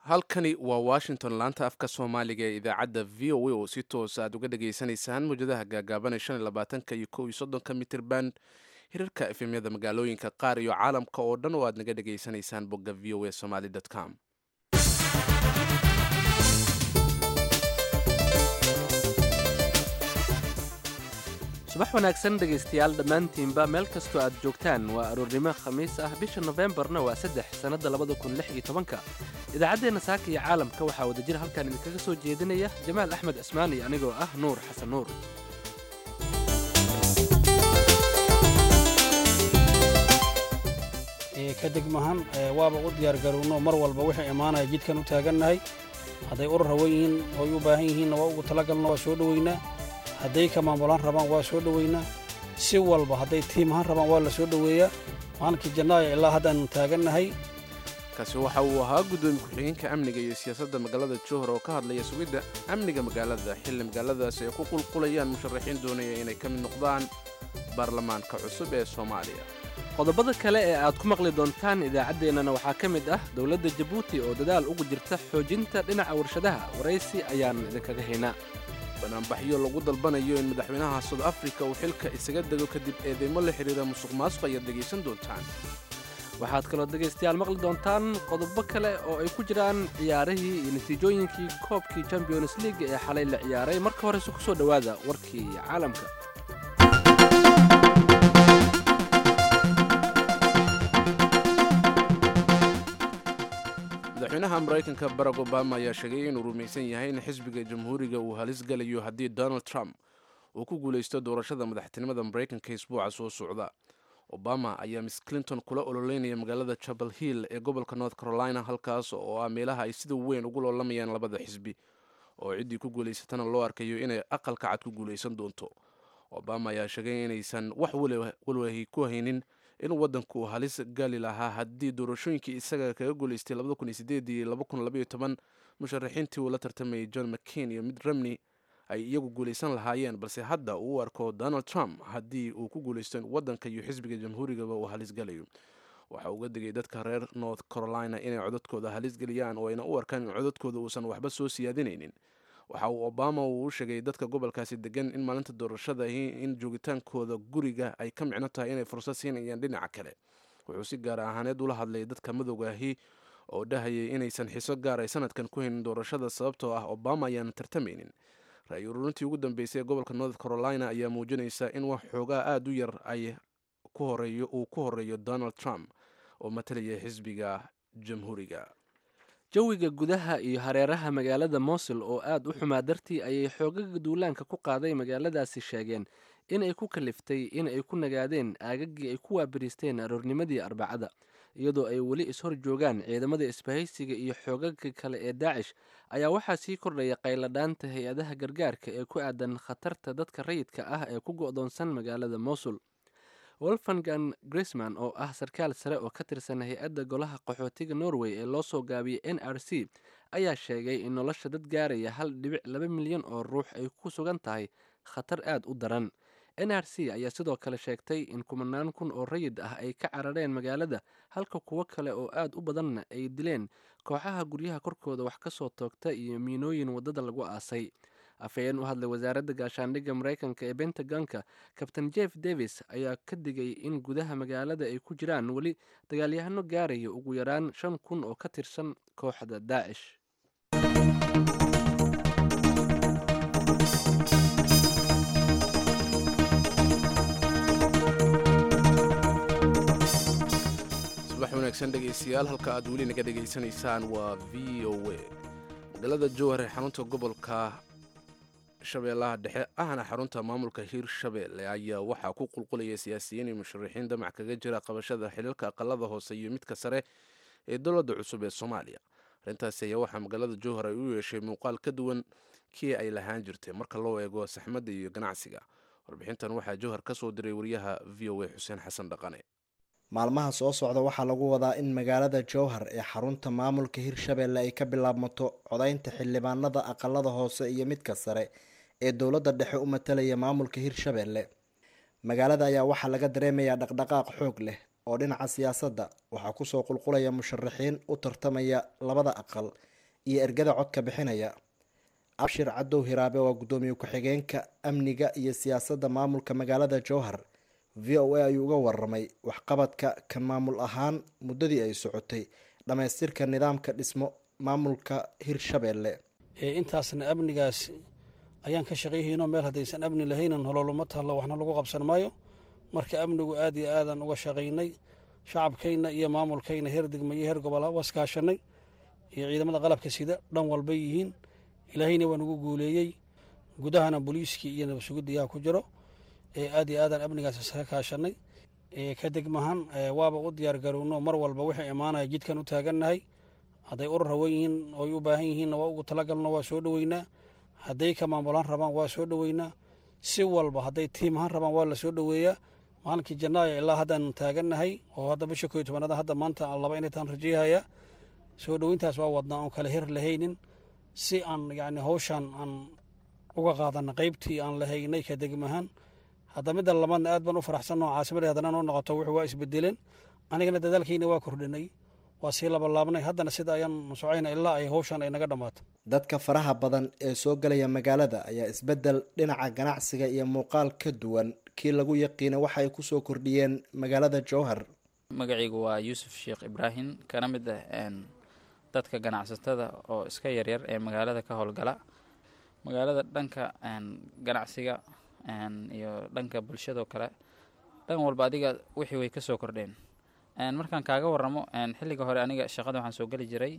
halkani waa washington laanta afka soomaaliga ee idaacadda v o a oo si toos aad uga dhagaysanaysaan mawjadaha gaagaaban shan iyo labaatanka iyo kow iyo soddonka mitirban hirarka efemyada magaalooyinka qaar iyo caalamka oo dhan oo aad naga dhagaysanaysaan bogga v o a somaly com subax wanaagsan dhegaystayaal dhammaantiinba meel kastoo aad joogtaan waa aroornimo khamiis ah bisha nofembarna waa saddex sannadda labada kun lix iyo tobanka idaacaddeenna saaka iyo caalamka waxaa wadajir halkan idinkaga soo jeedinaya jamaal axmed cismaan iyo anigoo ah nuur xasan nuur ka degmahan waaba u diyaargarowno mar walba wixii imaanaya jidkan u taagannahay hadday urur hawan yihiin oy u baahan yihiinna waa ugu talagalna waa soo dhoweynaa hadday ka maamulaan rabaan waa soo dhoweynaa si walba hadday tiim ahaan rabaan waa la soo dhoweeyaa maalinkii jannaaya ilaa haddaannu taagannahay kaasi waxa uu ahaa guddoomiye ku-xigeenka amniga iyo siyaasadda magaalada jowhar oo ka hadlaya sugidda amniga magaalada xilli magaaladaasi ay ku qulqulayaan musharaxiin doonaya inay ka mid noqdaan baarlamaanka cusub ee soomaaliya qodobada kale ee aad ku maqli doontaan idaacaddeenana waxaa ka mid ah dowladda jabuuti oo dadaal ugu jirta xoojinta dhinaca warshadaha waraysi ayaan idinkaga haynaa banaanbaxyo lagu dalbanayo in madaxweynaha soud africa uu xilka isaga dego kadib eedeymo la xidhiira musuq maasuq ayaad dhegaysan doontaan waxaad kaloo dhegaystayaal maqli doontaan qodobo kale oo ay ku jiraan ciyaarihii iyo natiijooyinkii koobkii champions league ee xalay la ciyaaray marka horese ku soo dhowaada warkii caalamka madaxweynaha maraykanka barack obama ayaa sheegay inuu rumaysan yahay in xisbiga jamhuuriga uu halis galayo haddii donald trump uu ku guulaysto doorashada madaxtinimada maraykanka isbuuca soo socda obama ayaa miss clinton kula ololeynaya magaalada chapel hill ee gobolka north carolina halkaas oo ah meelaha ay sida weyn ugu loolamayaan labada xisbi oo ciddii ku guulaysatana loo arkayo inay aqalka cad ku guulaysan doonto obama ayaa sheegay inaysan wax walwahi ku haynin inuu waddanku halis gali lahaa haddii doorashooyinkii isaga kaga guulaystay iyo musharaxiintii uu la tartamayay john mccain iyo mid romney ay iyagu guulaysan lahaayeen balse hadda uu u arko donald trump haddii uu ku guulaysto waddanka iyo xisbiga jamhuurigaba uu halis galayo waxa uga digay dadka reer north carolina inay codadkooda halis geliyaan oo ayna u arkaan in codadkooda uusan waxba soo siyaadinaynin waxa uu obama uu u sheegay dadka gobolkaasi degan in maalinta doorashada in joogitaankooda guriga ay ka micno tahay inay fursad siinayaan dhinaca kale wuxuu si gaar ahaaneed ula hadlay dadka madowgaahi oo dhahayay inaysan xiso gaar ay sanadkan ku haynin doorashada sababtoo ah obama ayaan tartamaynin ra-y ururintii ugu dambeysay ee gobolka north carolina ayaa muujinaysa in wax xoogaa aada u yar ay uu ku horeeyo donald trump oo matalaya xisbiga jamhuuriga jawiga gudaha iyo hareeraha magaalada mosul oo aad u xumaa dartii ayay xoogaga duulaanka ku qaaday magaaladaasi sheegeen in ay ku kaliftay in ay ku nagaadeen aagagii ay ku waabariisteen aroornimadii arbacada iyadoo ay weli ishor joogaan ciidamada isbahaysiga iyo xoogaga kale ee daacish ayaa waxaa sii kordhaya qayladhaanta hay-adaha gargaarka ee ku aadan khatarta dadka rayidka ah ee ku go'doonsan magaalada mosul wolfangan grisman oo ah sarkaal sare oo ka tirsan hay-adda golaha qaxootiga norway ee loo soo gaabiyey n r c ayaa sheegay in nolosha dad gaaraya hal dhibic laba milyan oo ruux ay ku sugan tahay khatar aad u daran n r c ayaa sidoo kale sheegtay in kumanaan kun oo rayid ah ay ka carareen magaalada halka kuwo kale oo aad u badanna ay dileen kooxaha guryaha korkooda wax ka soo toogta iyo miinooyin waddada lagu aasay afhayeen u hadlay wasaaradda gaashaandhigga maraykanka ee bentagonka kabtain jeff davis ayaa ka digay in gudaha magaalada ay ku jiraan weli dagaalyahano gaaraya ugu yaraan shan kun oo ka tirsan kooxda daacish subax wanaagsan dhegaystayaal halka aad weli naga dhegaysanaysaan waa v o a magaalada jowhar ee xarunta gobolka shabeellaha dhexe ahna xarunta maamulka hiirshabeelle ayaa waxaa ku qulqulaya siyaasiyiin iyo musharaxiin damac kaga jira qabashada xiliilka aqalada hoose iyo midka sare ee dowladda cusub ee soomaaliya arrintaasi ayaa waxaa magaalada jowhar ay u yeeshay muuqaal ka duwan kii ay lahaan jirtay marka loo eego saxmadda iyo ganacsiga warbixintan waxaa jowhar ka soo diray wariyaha v o a xuseen xasan dhaqane maalmaha soo socda waxaa lagu wadaa in magaalada jowhar ee xarunta maamulka hirshabeelle ay ka bilaabmato codaynta xildhibaanada aqalada hoose iyo midka sare ee dowladda dhexe u matalaya maamulka hirshabeelle magaalada ayaa waxaa laga dareemayaa dhaqdhaqaaq xoog leh oo dhinaca siyaasadda waxaa kusoo qulqulaya musharaxiin u tartamaya labada aqal iyo ergada codka bixinaya abshir cadow hiraabe waa guddoomiye ku-xigeenka amniga iyo siyaasadda maamulka magaalada jowhar v o a ayuu uga waramay waxqabadka kan maamul ahaan muddadii ay socotay dhammaystirka nidaamka dhismo maamulka hirshabeelle intaasna amnigaas ayaan ka shaqayhayno meel haddaysan amni lahaynan hololuma tahlo waxna lagu qabsan maayo marka amnigu aad iyo aadaan uga shaqaynay shacabkayna iyo maamulkayna heer degma iyo heer gobola waskaashanay iyo ciidamada qalabka sida dhan walbay yihiin ilaahayna waa nagu guuleeyey gudahana booliiskii iyo nabadsugudiyaha ku jiro aad iyo aadaan amnigaas iskaga kaashanay ka degmahan waaba u diyaar garowno mar walba wixii imaanaya jidkan u taagannahay hadday urur hawan yihiin oy u baahan yihiinna waa ugu talagalno waa soo dhoweynaa hadday ka maamulaan rabaan waa soo dhoweynaa si walba hadday tiim ahaan rabaan waa la soo dhoweeyaa maalinkii janaayo ilaa haddaan taagannahay oo hadda bisha koyo tobanaada hadda maanta laba inay taan rajeyhaya soo dhoweyntaas waa wadnaa oon kale hir lahaynin si aan yacni hawshaan aan uga qaadana qaybtii aan lahaynay ka degmahan hadda midda labaadna aad baan u faraxsanoo caasimadii haddana noo noqoto wuxuu waa isbedeleen anigana dadaalkayna waa kordhinay waa sii labalaabnay haddana sida ayaan socayna ilaa ay hawshan ay naga dhammaato dadka faraha badan ee soo galaya magaalada ayaa isbeddel dhinaca ganacsiga iyo muuqaal ka duwan kii lagu yaqiina waxa ay kusoo kordhiyeen magaalada jowhar magacaygu waa yuusuf sheekh ibraahim kana mid ah dadka ganacsatada oo iska yaryar ee magaalada ka howlgala magaalada dhanka ganacsiga iyo dhanka bulshadoo kale dhan walba adiga wixii way kasoo kordheen markaan kaaga waramo xilliga hore aniga shaqada waxaan soo geli jiray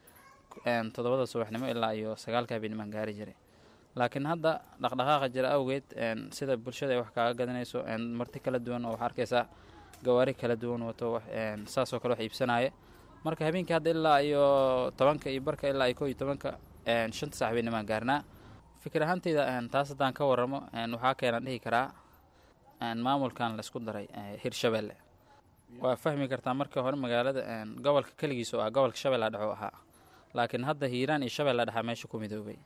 toddobada subaxnimo ilaa iyo sagaalka habeennimaan gaari jiray laakiin hadda dhaqdhaqaaqa jira awgeed sida bulshada ay wax kaaga gadanayso marti kala duwan oo waxaa arkaysaa gawaari kala duwan wato saasoo kale wax iibsanaya marka habeenkii hadda ilaa iyo tobanka iyo barka ilaa iyo ko iyo tobanka shanta sax habeennimaan gaarnaa fikir ahaanteyda taas haddaan ka waramo waxaa keenan dhihi karaa maamulkan laisku daray hirshabeelle waa fahmi kartaa markii hore magaalada gobolka keligiis oo ah gobolka shabeella dhexe ahaa laakiin hadda hiiraan iyo shabeella dhexa meesha ku midoobay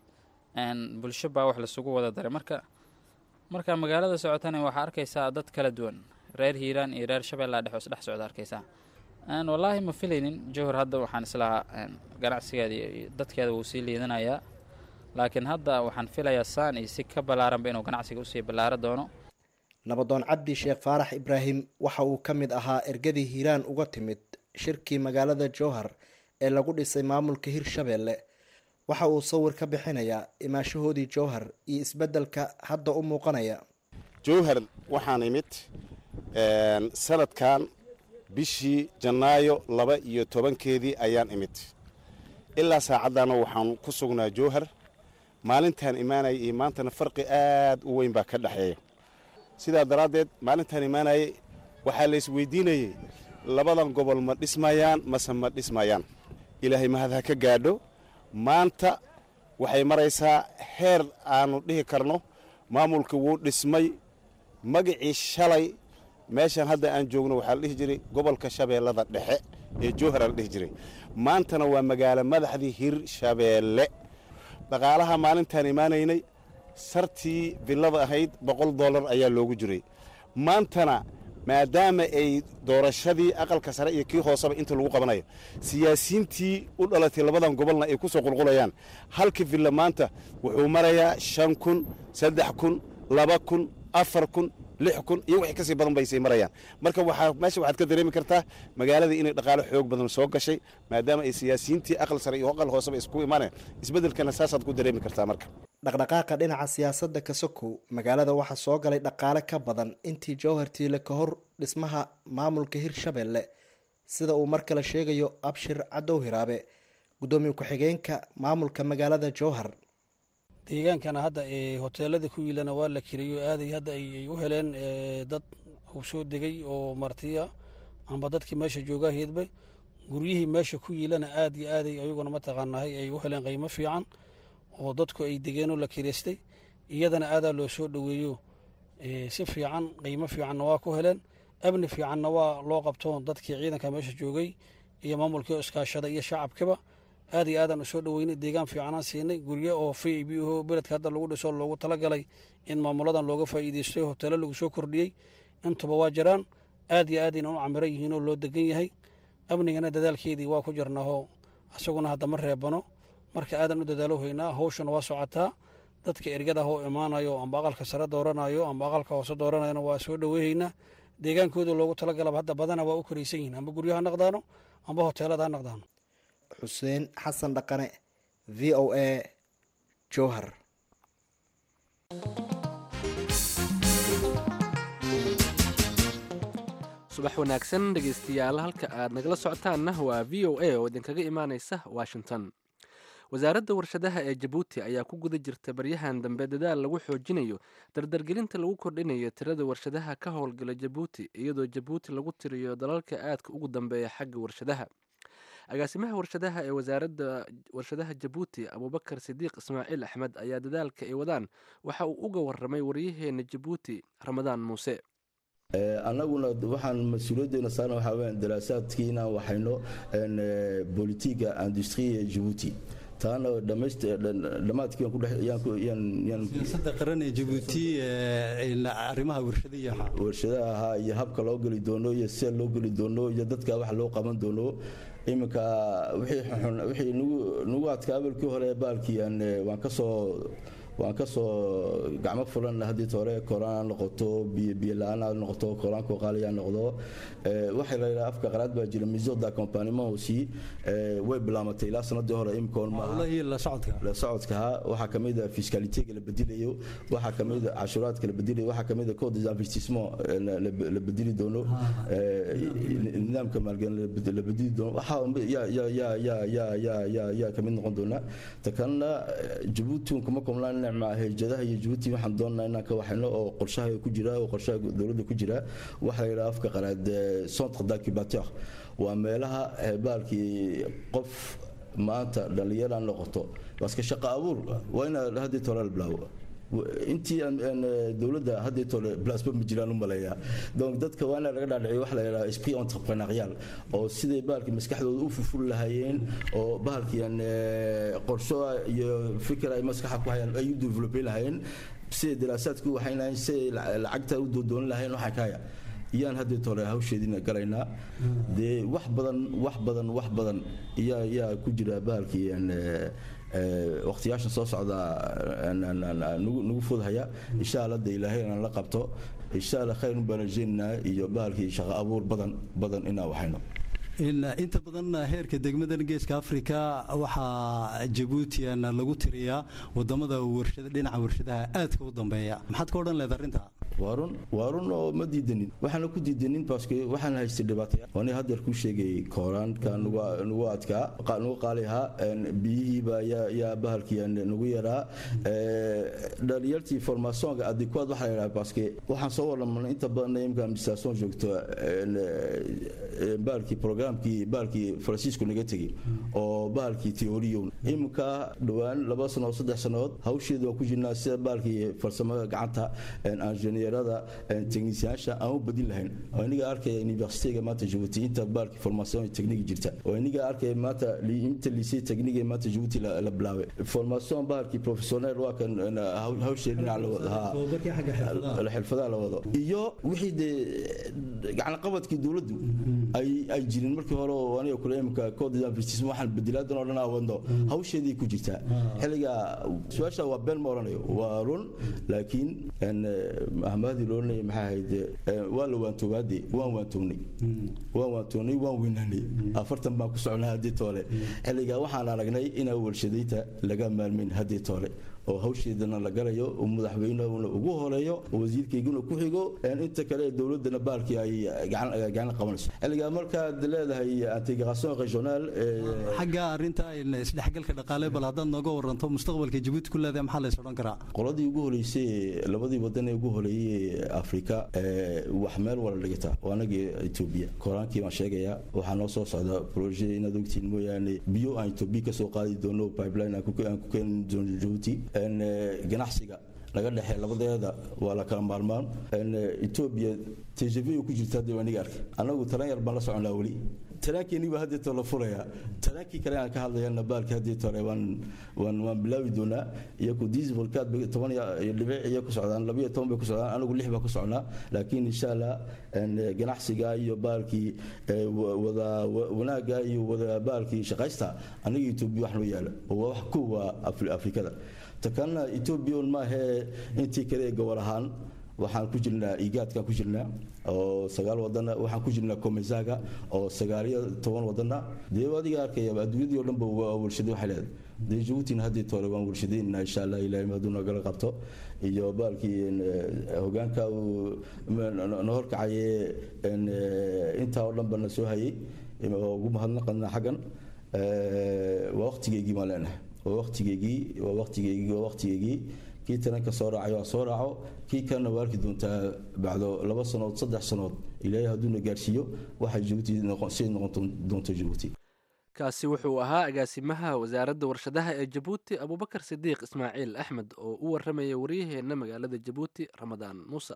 bulsho baa wax lasugu wada daray marka marka magaalada socotana waxaa arkaysaa dad kala duwan reer hiiraan iyo reer shabeella dhexe isdhex socda arkaysaa wallaahi ma filaynin jowhar hadda waxaan islahaa ganacsigeeda iyo dadkeeda wuu sii liidanayaa laakiin hadda waxaan filayaa saan iyo si ka ballaaranba inuu ganacsiga usii ballaaro doono nabadoon cabdi sheekh faarax ibraahim waxa uu ka mid ahaa ergadii hiiraan uga timid shirkii magaalada jowhar ee lagu dhisay maamulka hirshabeelle waxa uu sawir ka bixinayaa imaashahoodii jowhar iyo isbeddelka hadda u muuqanaya jowhar waxaan imid sanadkan bishii janaayo laba iyo tobankeedii ayaan imid ilaa saacaddaana waxaan ku sugnaa jowhar maalintaan imaanaya iyo maantana farqi aad u weyn baa ka dhexeeya sidaa daraaddeed maalintaan imaanayay waxaa la isweydiinayey labadan gobol ma dhismayaan mase ma dhismayaan ilaahay mahad ha ka gaadho maanta waxay maraysaa heer aannu dhihi karno maamulka wuu dhismay magacii shalay meeshaan hadda aan joogno waxaa la dhihi jiray gobolka shabeellada dhexe ee jowhara la dhihi jiray maantana waa magaalo madaxdii hirshabeelle dhaqaalaha maalintaan imaanaynay sartii villada ahayd boqol dollar ayaa loogu jiray maantana maadaama ay doorashadii aqalka sare iyo kii hooseba inta lagu qabanayo siyaasiyiintii u dhalatay labadan gobolna ay ku soo qulqulayaan halka villa maanta wuxuu marayaa shan kun saddex kun laba kun afar kun lix kun iyo wixii kasii badan bay sii marayaan marka waxaa meesha waxaad ka dareemi kartaa magaalada inay dhaqaalo xoog badan soo gashay maadaama ay siyaasiyiintii aqal sare iyo aqal hooseba isku imaaneen isbeddelkana saasaad ku dareemi kartaa marka dhaqdhaqaaqa dhinaca siyaasadda kasokow magaalada waxaa soo galay dhaqaale ka badan intii jowhar tiile ka hor dhismaha maamulka hirshabeelle sida uu mar kale sheegayo abshir cadow hiraabe guddoomiye ku-xigeenka maamulka magaalada jowhar deegaankana hadda hoteelada ku yiilana waa la kiriyo aaday hadda ay u heleen dad uu soo degay oo martiya amba dadkii meesha joogaa heedba guryihii meesha ku yiilana aad iyo aaday ayaguna mataqaanahay ay u heleen qiimo fiican oo dadku ay degeenoo la kiraystay iyadana aadaa loo soo dhoweeyo si fiican qiimo fiicanna waa ku heleen amni fiicanna waa loo qabto dadkii ciidanka meesha joogay iyo maamulkii oo iskaashada iyo shacabkiba aad iyo aadaan usoo dhoweynay deegaan fiicanaan siinay guryo oo v i b ho beledka hadda lagu dhiso loogu talagalay in maamuladan looga faa'iideysto hoteelo lagu soo kordhiyey intuba waa jiraan aad iyo aadayna u camiran yihiinoo loo degan yahay amnigana dadaalkeedii waa ku jirnaho isaguna hadda ma reebano marka aadan u dadaalo haynaa hawshana waa socotaa dadka ergada hoo imaanayo amba aqalka sare dooranayo amba aqalka hoose dooranayona waa soo dhoweyhaynaa deegaankooda loogu talagalaba hadda badana waa u koraysan yihin amba guryo ha naqdaano amba hoteelada ha naqdaano xuseen xasan dhaqane v o a jowhar subax wanaagsan dhegaystayaal halka aad nagala socotaanna waa v o a oo idinkaga imaanaysa washington wasaaradda warshadaha ee jabuuti ayaa ku guda jirta baryahan dambe dadaal lagu xoojinayo dardargelinta lagu kordhinayo tirada warshadaha ka howlgala jabuuti iyadoo jabuuti lagu tiriyo dalalka aadka ugu dambeeya xagga warshadaha agaasimaha warshadaha ee wasaaradda warshadaha jabuuti abuubakar sidiiq ismaaciil axmed ayaa dadaalka ay wadaan waxa uu uga waramay waryaheena jabuuti ramadaan muuse annaguna waxaan mas-uuliyaddeena saarna waxaa weyaan daraasaadkii inaan waxayno bolitiga industriya jabuuti taana dhammaadkiisiyaasadda qaran ee jabuuti arrimaha warshadiya warshadaha ahaa iyo habka loo geli doono iyo sida loo geli doono iyo dadka wax loo qaban doono iminka wixii nagu adka abalkii hore baalkii waan kasoo waan ka soo gacmo fulan haddii hore koraan ha noqoto biyola-aan ha noqoto koraanko qaali ha noqdo waxay la yidhaha afka qaraad baa jira miso d'accompagnement aussi way bilaamatay ilaa sanadii hore imikoon la socodkaha waxaa kamid a fiscalitega la bedelayo waxaa kamid a cashuuraadka la bedelayo waxaa kamid a code des investissements la bedeli doono nidaamka maalgelin la bedeli doono waxaa yaa kamid noqon doona ta kalena jabuuti kuma komlaan hejadaha iyo jabuuti waxaan doonnaa inaan ka waxayno oo qorshaha ku jira oo qorshaha dowladda ku jira waxaa la yidhaha afka qaraad centre d'incubateur waa meelaha baalkii qof maanta dhallinyara noqoto baska shaqo abuur waa inaa haddii tole la bilaabo intii dowladda haddii tole blasba ma jiraan u maleeyaa donc dadka waa inaa laga dhaadhiciyo waxa la yidhaha esprit entrepreneurial oo siday bahalkii maskaxdooda u fuful lahaayeen oo bahalkii qorsho iyo fikir ay maskaxa ku hayaan ay u developen lahaayeen siday daraasaadku waxayn lahayn siday lacagta u doodoon lahayn waxaa kaaya iyaan haddii tole hawsheediina galaynaa dee wax badan wax badan wax badan yaa yaa ku jira bahalkii waqtiyaashan soo socda nagu fudhaya insha alla de ilaahay inaan la qabto insha alla khayr baan rajaynaynaa iyo bahalkii shaqo abuur badan badan inaan waxayno inta badan heerka degmadan geeska afrika waxaa jabuutian lagu tiriyaa wadamada dhinaca warshadaha aadka u dambeeya maxaad ka odhan leeda arrinta waarun waarun oo ma diidanin waxaana ku diidanin baske waxaan haystay dhibaataya ani haddeer ku sheegay kooraanka nagu adkaa nagu qaali ahaa biyihiiba yaa bahalkii nagu yaraa dhalinyartii formationka adikuad waxaa la yidhaha baske waxaan soo warramanay inta badan imka administration joogto bahalkii programkii bahalkii faransiisku naga tegey oo bahalkii teoriyon imika dhowaan laba sano saddex sannadood hawsheeda waan ku jirnaa sida bahalkii farsamada gacanta injineerada techniciyaasha aan u badin lahayn oo iniga arkaya universityga maanta jabuuti inta baalki formation technique jirta oo iniga arkaya maanta inta lycée technique maanta jabuuti la bilaabay formation baalki professionnel waa kan hawshee dhinac la wado xirfadaha la wado iyo wixii dee gacan qabadkii dowladdu ay jirin markii hore oo aniga kule imika code d'investissement waxaan bedilaadan oo dhan wadno hawsheedii ku jirtaa xilliga su-aasha waa been ma oranayo waa run laakiin ahmaadii loolanaya maxaa ahayd waa la waantoogaade waan waantoognay waan waantoognay waan weynaanay afartan baan ku socnaa haddii toole xilligaa waxaan aragnay inaa warshadayta laga maalmayn haddii toole oo hawsheedana la galayo oo madaxweynehuna ugu horeeyo oo wasiirkayguna ku xigo inta kale dowladana baalkii ay gacan qabanayso xilligaa markaad leedahay integration regional xagga arrinta isdhexgalka dhaqaale bal haddaad nooga waranto mustaqbalka jabuuti ku leedahay maxaa lays odhan karaa qoladii ugu horeysay labadii wadan ee ugu horeeyey afrika wax meel wala dhigata waa anagii etoobiya koraankii baan sheegayaa waxaa noo soo socda proje inaad ogtiin mooyaane biyo aan etoobiya kasoo qaadi doono pipeline aan ku keeni doono jabuuti ganacsiga laga dhexee labadeeda waa la kala maalmaan etoobiya tjv ku jirta hadda aniga arkay annagu talan yar baan la soconaa weli talaankeenii baa haddeeto la furayaa talaankii kale aan ka hadlayana baalkii haddeeto hore waan waan waan bilaabi doonaa iyaku dieselkaad bay toban iyo dhibic iyo ku socdaan laba iyo toban bay ku socdaan anigu lix baa ku socnaa laakiin insha allah ganacsiga iyo baalkii wada wanaagga iyo wada baalkii shaqaysta aniga etoobiya wax loo yaala oo waa wax kuwa afrikada takalna etoobiya un maahee intii kale ee gobol ahaan waxaan ku jirnaa igaadkaan ku jirnaa oo sagaal wadana waxaan ku jirnaa komesaga oo sagaaliyo toban wadana dee adiga arkaya adduunyadii o dhanba waa warshado waxay leedahay dee jabuutina haddii tore waan warshadaynaa insha allah ilaahay hadduu nagala qabto iyo baalkii hogaanka uu na horkacaye intaa oo dhanba na soo hayay oo ugu mahadnaqana xaggan waa waqtigeygii maan leenahay waa waqtigeygii waa waqtigeygii waa waqtigeygii kii taranka soo raacay waa soo raaco kii kalena waa arki doontaa bacdo laba sanood saddex sanood ilaahay hadduuna gaarsiiyo waxay jabuuti siday noqon doonto jabuuti kaasi wuxuu ahaa agaasimaha wasaaradda warshadaha ee jabuuti abubakar sidiiq ismaaciil axmed oo u warramaya waryaheenna magaalada jabuuti ramadaan muuse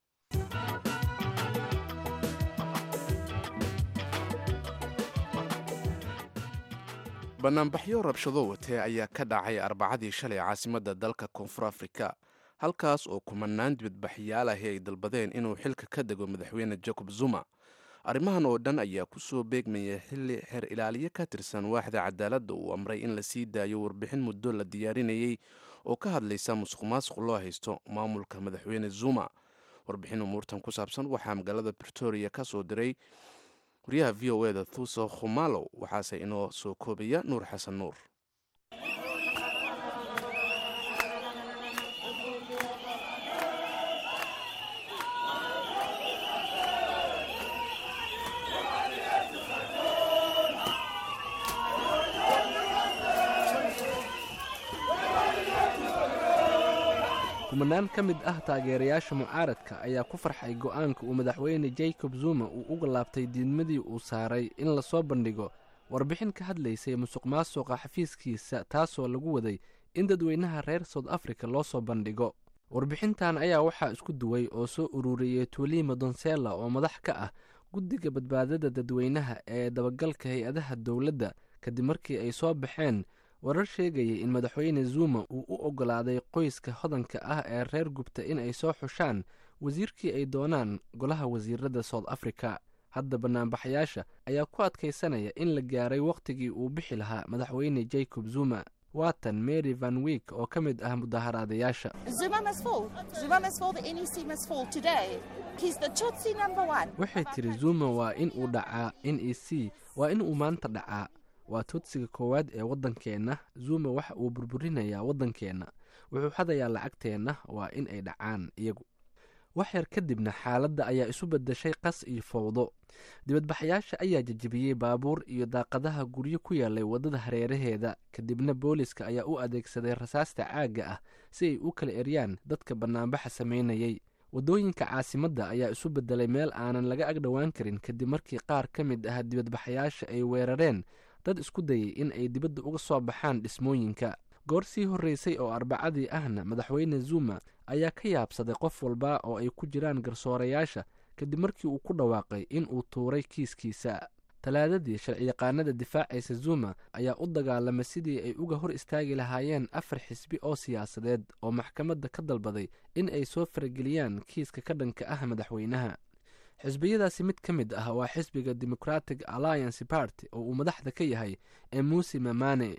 banaanbaxyo rabshado watee ayaa ka dhacay arbacadii shalay caasimadda dalka koonfur afrika halkaas oo kumanaan dibadbaxyaal ahi ay dalbadeen inuu xilka ka dego madaxweyne jacob zuma arrimahan oo dhan ayaa ku soo beegmaya xilli xeer ilaaliye ka tirsan waaxda cadaaladda uu amray in la sii daayo warbixin muddo la diyaarinayey oo ka hadlaysa musuq maasuq loo haysto maamulka madaxweyne zuma warbixin umuurtan ku saabsan waxaa magaalada britoria ka soo diray wariyaha v o eda thuso khumalow waxaase inoo soo koobaya nuur xasan nuur kumanaan ka mid ah taageerayaasha mucaaradka ayaa ku farxay go'aanka uu madaxweyne jacob zuma uu uga laabtay diidmadii uu saaray in lasoo bandhigo warbixin ka hadlaysay musuq maasuqa xafiiskiisa taasoo lagu waday in dadweynaha reer south africa loo soo bandhigo warbixintan ayaa waxaa isku duway oo soo ururiyey tuulima donsela oo madax ka ah guddiga badbaadada dadweynaha ee dabagalka hay-adaha dowladda kadib markii ay soo baxeen warar sheegayay in madaxweyne zuma uu u oggolaaday qoyska hodanka ah ee reer gubta in ay soo xushaan wasiirkii ay doonaan golaha wasiirada south africa hadda banaanbaxayaasha ayaa ku adkaysanaya in la gaaray wakhtigii uu bixi lahaa madaxweyne jacob zuma waatan mary van wiik oo ka mid ah mudaharaadayaasha waxay tiri zuma waa in uu dhacaa n e c waa in uu maanta dhacaa waa tudsiga koowaad ee waddankeenna zuma waxa uu burburinayaa waddankeenna wuxuu xadayaa lacagteenna waa in ay dhacaan iyagu wax yar kadibna xaaladda ayaa isu beddeshay qas iyo fowdo dibadbaxayaasha ayaa jejebiyey baabuur iyo daaqadaha guryo ku yaalay waddada hareeraheeda kadibna booliska ayaa u adeegsaday rasaasta caagga ah si ay u kala eryaan dadka bannaanbaxa samaynayey waddooyinka caasimadda ayaa isu beddelay meel aanan laga agdhowaan karin kadib markii qaar ka mid ah dibadbaxayaasha ay weerareen dad isku dayay in ay dibadda uga soo baxaan dhismooyinka goor sii horreysay oo arbacadii ahna madaxweyne zuma ayaa ka yaabsaday qof walba oo ay ku jiraan garsoorayaasha kadib markii uu ku dhawaaqay in uu tuuray kiiskiisa talaadadii sharciyaqaanada difaacaysa zuma ayaa u dagaalamay sidii ay uga hor istaagi lahaayeen afar xisbi oo siyaasadeed oo maxkamadda ka dalbaday in ay soo farageliyaan kiiska ka dhanka ah madaxweynaha xisbiyadaasi mid ka mid ah waa xisbiga democratic alliance party oo uu madaxda ka yahay ee muuse mamane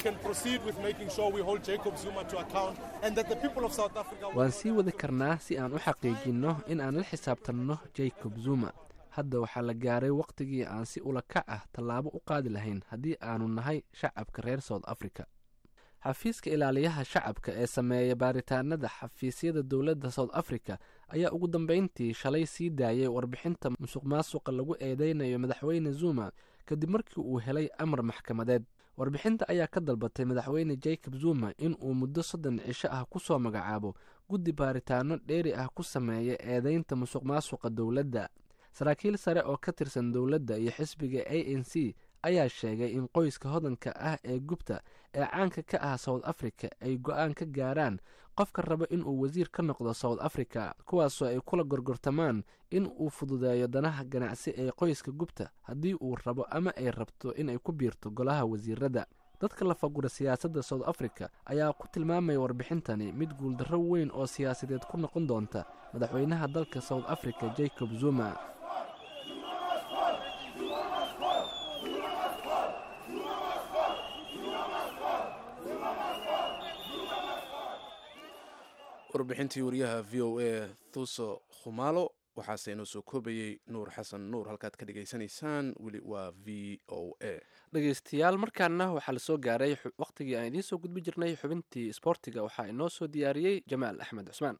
waan sii wadi karnaa si aan u xaqiijinno in aan la xisaabtanno jacob zuma hadda waxaa la gaaray wakhtigii aan si ula kac ah tallaabo u qaadi lahayn haddii aanu nahay shacabka reer south africa xafiiska ilaaliyaha shacabka ee sameeya baaritaanada xafiisyada dowladda south africa ayaa ugu dambeyntii shalay sii daayay warbixinta musuq maasuqa lagu eedeynayo madaxweyne zuma kadib markii uu helay amar maxkamadeed warbixinta ayaa ka dalbatay madaxweyne jacob zuma in uu muddo soddon cisho ah ku soo magacaabo guddi baaritaano dheeri ah ku sameeya eedeynta musuq maasuqa dowladda saraakiil sare oo ka tirsan dowladda iyo xisbiga a n c ayaa sheegay in qoyska hodanka ah ee gubta ee caanka ka ah south africa ay go-aan ka gaaraan qofka raba inuu wasiir ka noqdo south africa kuwaasoo ay kula gorgortamaan in uu fududeeyo danaha ganacsi ee qoyska gubta haddii uu rabo ama ay rabto inay ku biirto golaha wasiirada dadka la fagura siyaasadda south africa ayaa ku tilmaamaya warbixintani mid guuldarro weyn oo siyaasadeed ku noqon doonta madaxweynaha dalka south africa jacob zuma warbixintii wariyaha v o a thuso khumalo waxaase inoo soo koobayey nuur xasan nuur halkaad ka dhagaysanaysaan weli waa v o a dhegeystayaal markaana waxaa lasoo gaaray wakhtigii aan idiin soo gudbi jirnay xubintii isboortiga waxaa inoo soo diyaariyey jamaal axmed cusmaan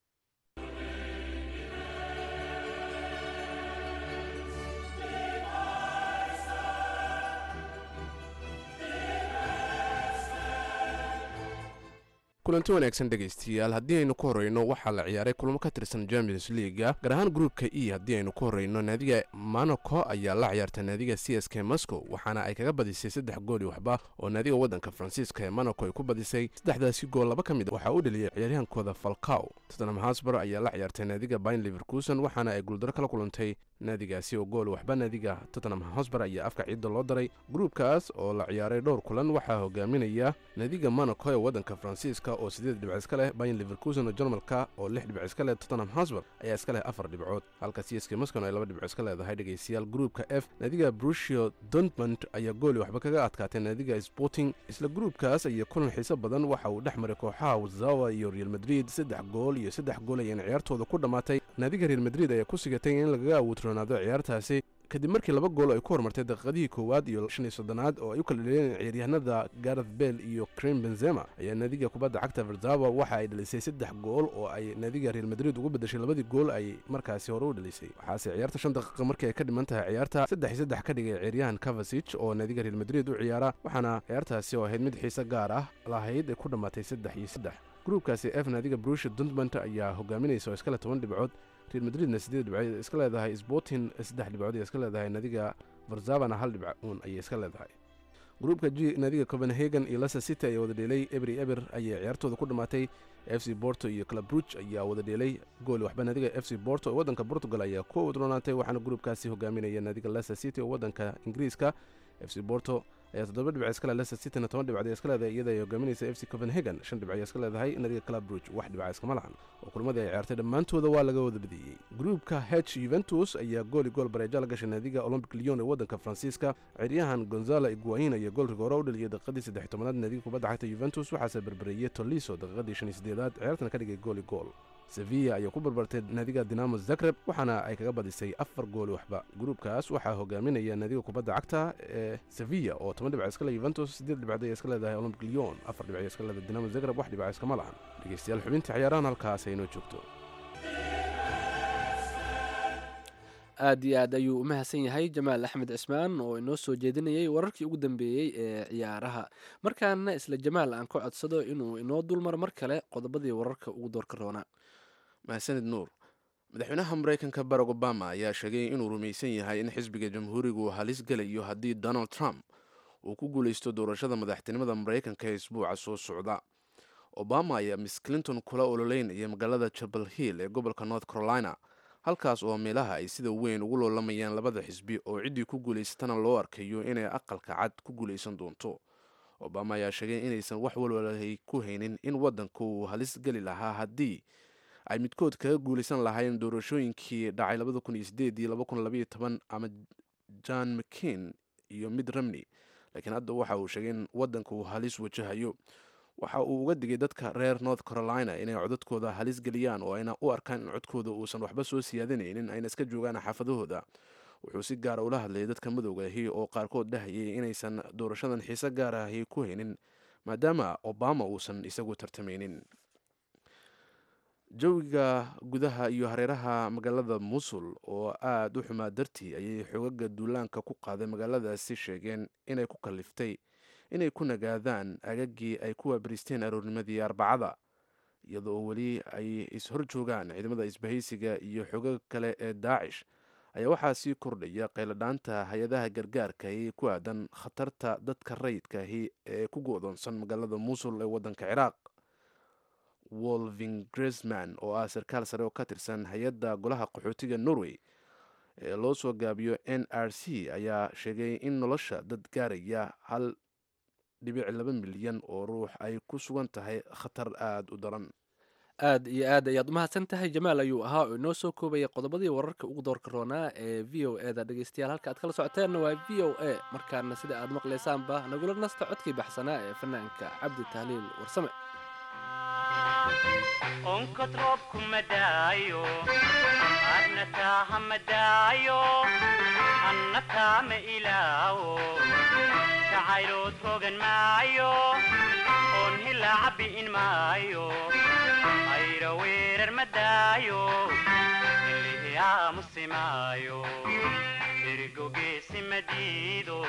kulanti wanaagsan dhegaystayaal haddii aynu ku horreyno waxaa la ciyaaray kulamo ka tirsan champions leaga gaar ahaan gruupka e haddii aynu ku horreyno naadiga monaco ayaa la ciyaarta naadiga c s k moscow waxaana ay kaga badisay saddex gooli waxba oo naadiga waddanka faransiiska ee monaco ay ku badisay saddexdaasi gool laba ka mid waxaa u dheliyay ciyaaryahankooda falcaw tottenham hasbar ayaa la ciyaartay naadiga bayn liverkuson waxaana ay guuldaro kala kulantay naadigaasi oo gool waxba naadiga tottenham hosbar ayaa afka ciidda loo daray gruupkaas oo la ciyaaray dhowr kulan waxaa hogaaminaya naadiga monaco ee waddanka faransiiska oo sideed dhibc iska leh bayn liverkuson oo jarmalka oo lix dhibc iska leh tottenham hosbar ayaa iska leh afar dhibcood halka c s k moscow ay laba dhibco iska leedahay dhegaystayaal gruupka f naadiga brushio dortmund ayaa gooli waxba kaga adkaatay naadiga sporting isla gruupkaas ayaa kulan xiiso badan waxa uu dhex maray kooxaha wazawa iyo real madrid saddex gool iyo saddex gool ayayna ciyaartooda ku dhammaatay naadiga real madrid ayaa ku sigatay in lagaga awoodroonaado ciyaartaasi kadib markii laba gool ay ku hormartay daqiiqadihii koowaad iyo shan iyo soddonaad oo ay u kala dheleen ciyaaryahanada gareth bell iyo krim benzema ayaa naadiga kubadda cagta verzava waxa ay dhalisay saddex gool oo ay naadiga real madrid ugu bedeshay labadii gool ay markaasi hore u dhalisay waxaase ciyaarta shan daqiiqa markii ay ka dhiman tahay ciyaarta saddex iyo saddex ka dhigay ciyaaryahan kavasich oo naadiga real madrid u ciyaara waxaana ciyaartaasi oo ahayd mid xiise gaar ah lahayd ay ku dhammaatay saddex iyo saddex gruupkaasi f naadiga brusha duntmont ayaa hogaaminaysa oo iskale toban dhibcood real madridna siddeed dhibcood iska leedahay sporting saddex dhibcood ay iska leedahay naadiga varzavana hal dhibc uun ayay iska leedahay gruupka g naadiga copenhagen iyo leicester city ayaa wada dheelay ebri eber ayay ciyaartooda ku dhammaatay f c borto iyo club bruch ayaa wada dheelay gool waxba naadiga f c borto oo waddanka portugal ayaa ku wadroonaatay waxaana gruupkaasi hogaaminaya naadiga leicester city oo waddanka ingiriiska f c borto ayaa toddoba dhibc iska leh leicester cityna toban dhibcood iska leedahay iyada ay hogaaminaysa f c copenhagen shan dhibc ayaa iska leedahay naadiga club bruch wax dhibca iskama lahan oo kulmadii ay ciyaartay dhammaantooda waa laga wada badiyey gruupka h yuventus ayaa gooli gool bareeja la gashay naadiga olympic lyon ee waddanka faransiiska ciyaaryahan gonzalo iguain ayaa gool rigoore u dhaliyay daqiiqadii saddex tobanaad naadiga kubadda cagta yuventus waxaase berberiyey toliso daqiiqadii shan iyo siddeedaad ciyaartana ka dhigay gooli gool sevilla ayaa ku barbartay naadiga dinamo zagreb waxaana ay kaga badisay afar gooli waxba gruupkaas waxaa hogaaminaya naadiga kubadda cagta ee sevilla oo toban dhibc iska le yuventus siddeed dhibcood ayay iska leedahay olympic lyon afar dhibc iska leedahay dinamo zagreb wax dhibca iskama lahan dhegeystayaal xubintii ciyaarahan halkaas ay inoo joogto aad iyo aad ayuu u mahadsan yahay jamaal axmed cismaan oo inoo soo jeedinayay wararkii ugu dambeeyey ee ciyaaraha markaana isla jamaal aan ka codsado inuu inoo dulmaro mar kale qodobadii wararka ugu doorka roonaa mahadsanid nuur madaxweynaha maraykanka barack obama ayaa sheegay inuu rumaysan yahay in xisbiga jamhuuriga uu halis gelayo haddii donald trump uu ku guulaysto doorashada madaxtinimada maraykanka ee isbuuca soo socda obama ayaa miss clinton kula ololeynaya magaalada jabal hill ee gobolka north carolina halkaas oo meelaha ay sida weyn ugu loolamayaan labada xisbi oo ciddii ku guulaysatana loo arkayo inay aqalka cad ku guulaysan doonto obama ayaa sheegay inaysan wax walwalahay ku haynin in waddanka uu halis geli lahaa haddii ay midkood kaga guulaysan lahaayeen doorashooyinkii dhacay ama john mccain iyo mid romney laakiin hadda waxa uu sheegay in waddanka uu halis wajahayo waxa uu uga digay dadka reer north carolina inay codadkooda halis geliyaan oo ayna u arkaan in codkooda uusan waxba soo siyaadanaynin ayna iska joogaan xaafadahooda wuxuu si gaara ula hadlayay dadka madowga ahi oo qaarkood dhahayay inaysan doorashadan xiise gaar ahi ku haynin maadaama obama uusan isagu tartamaynin jawiga gudaha iyo hareeraha magaalada musul oo aada u xumaa dartii ayay xogaga duulaanka ku qaaday magaaladaasi sheegeen inay ku kaliftay inay ku nagaadaan agagii ay ku waabariisteen aroornimadii arbacada iyadoo weli ay is-hor joogaan ciidamada isbahaysiga iyo xogaga kale ee daacish ayaa waxaa sii kordhaya qayladhaanta hay-adaha gargaarka ee ku aadan khatarta dadka rayidkaahi ee ku go-doonsan magaalada muusul ee waddanka ciraaq wolving gresman oo ah sarkaal sare oo ka tirsan hay-adda golaha qaxootiga norway ee loo soo gaabiyo n r c ayaa sheegay in nolosha dad gaaraya hal dhibic laba milyan oo ruux ay ku sugan tahay khatar aada u daran aad iyo aad ayaad umahadsan tahay jamaal ayuu ahaa oo inoo soo koobaya qodobadii wararka ugu doorka roonaa ee v o e da dhegeystayaal halka aad kala socoteenna waa v o a markaana sida aad maqlaysaanba nagula nasta codkii baxsanaa ee fanaanka cabdi tahliil warsame onkod roobku madaayo adna taaha madaayo anna taama ilaawo jacaylood rogan maayo oon hilaaca bi'in maayo ayra weerar madaayo ilihi aamusi maayo ergogeesi madiido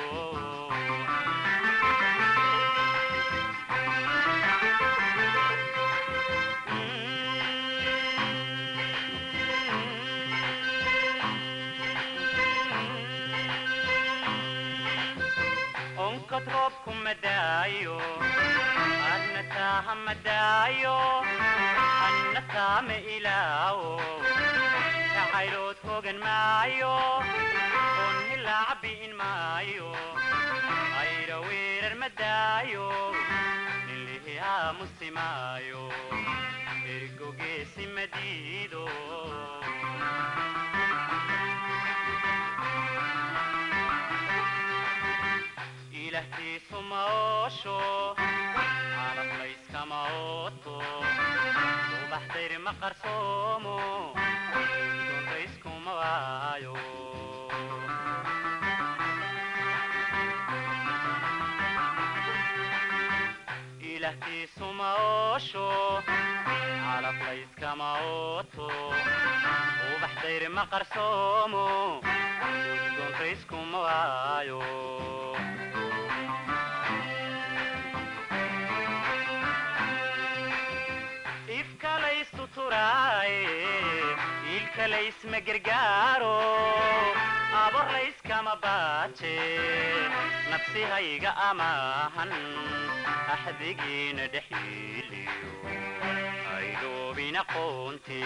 onkod roobku madaayo adna taaha madaayo anna taama ilaawo jacaylood hogan maayo oon hilaaca bi'in maayo ayra weerar madaayo ilihi aamusi maayo ergogeesi madiido ilahtiisu ma oosho calaf layskama ooto subax dayr ma qarsoomo dontayskuma waayo ilahtiisu ma oosho calaf layskama ooto subax dayr ma qarsoomo dontayskuma waayo ilkalaysma gargaaro abor layskama baaje nafsihayga amaahan axdigiina dhexyiiliyo aydhoobin aqoonte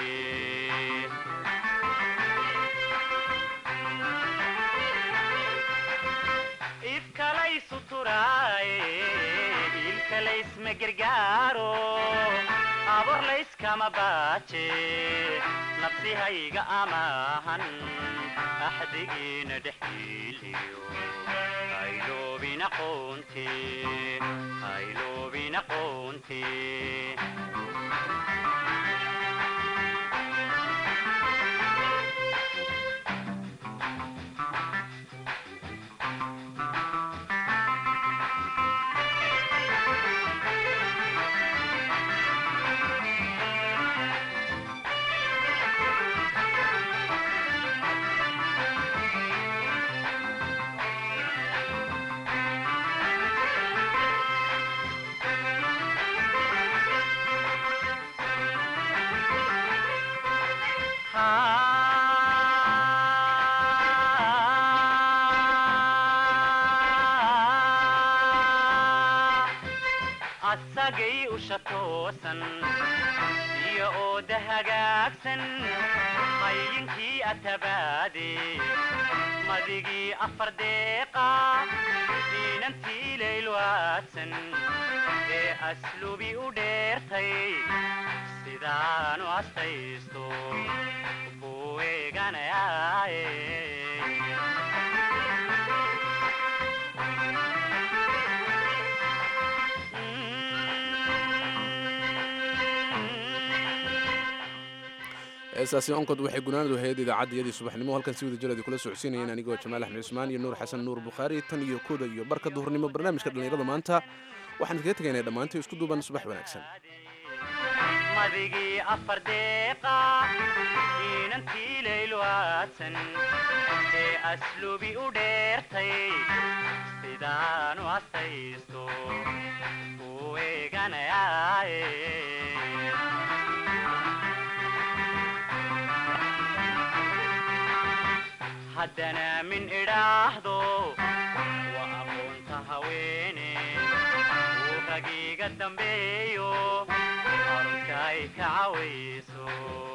ifkalaysu turaaye ilkalaysma gargaaro abor layskama baaje nafsihayga amaahan axdigiina dhexyiiliyo hayloobin aqoonte hayloobin aqoonte asagay usha toosan iyo ooda hagaagsan qaylinkii atabaade madigii afar deeqa diinantii laylwaadsan ee aslubi u dheertay sidaanu astaysto buu eeganayaaye heestaasi onkod waxay gunaanadu ahayd idaacaddayadii subaxnimo halkan si wada jiraadi kula socodsiinayeen anigoo jamaal axmed cusmaan iyo nuur xasan nuur bukhaari tan iyo kooda iyo barka duhurnimo barnaamijka dhallinyarada maanta waxaan kaga tegaynaa dhammaantii isku duuban subax wanaagsan madigii afar deeqa diinantii laylwaadsan ee aslubi u dheertay sidaanu astaysto buu eeganayaaye haddana min idhaahdo waa aqoonta haweene uu ragiiga dambeeyo arunka ay ka cawayso